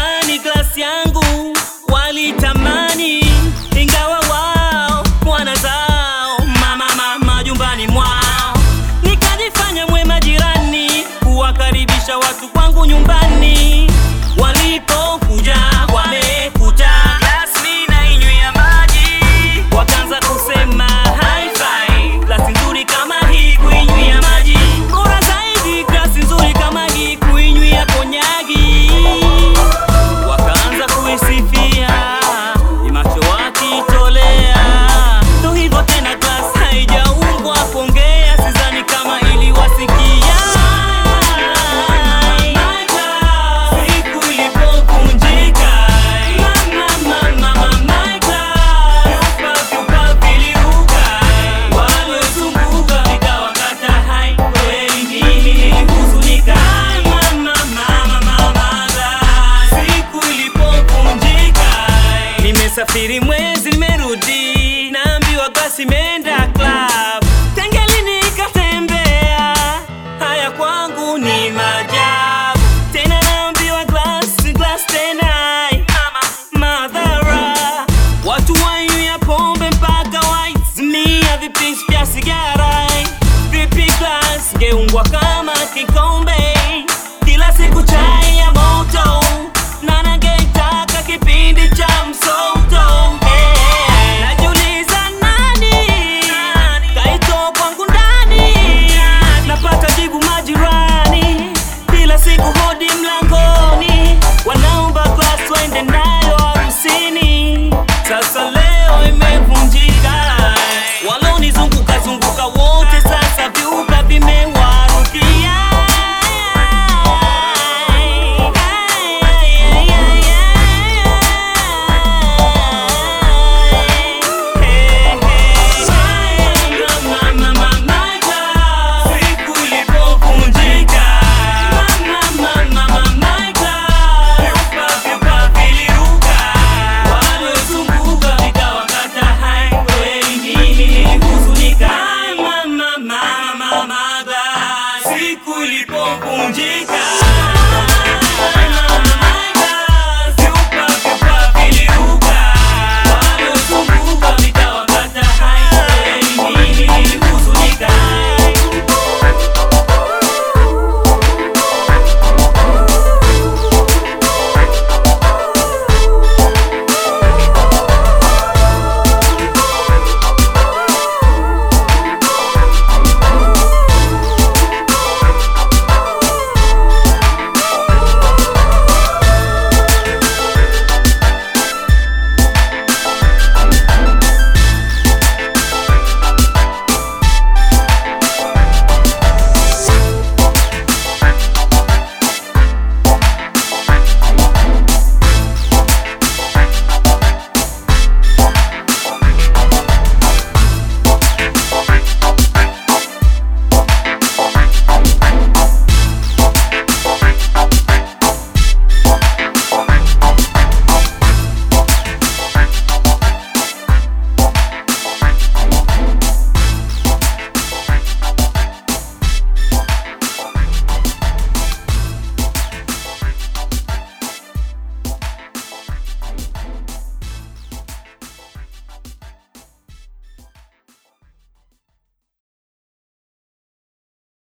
nyumbani glasi yangu walitamani, ingawa wao wana zao mama mama jumbani mwao, nikajifanya mwema jirani, kuwakaribisha watu kwangu nyumbani. Walipokuja wamekuta glasi na inywea maji, wakaanza kusema hi-fi, glasi nzuri kama hii kuinywea maji, bora zaidi glasi nzuri kama hii kuinywea konyagi. Wakaanza kuisifia imacho wakitolea, ndo hivyo tena, glasi haijaumbwa kuongea, sidhani kama iliwasikia. Siku ilipovunjika, mama, mama, my glass, vyupa viliruka, waliozunguka vikawakata hai, kweli mimi nilihuzunika. Mama, mama, mama, glass, siku ilipovunjika, nimesafiri mwezi nimerudi, naambiwa glasi imeenda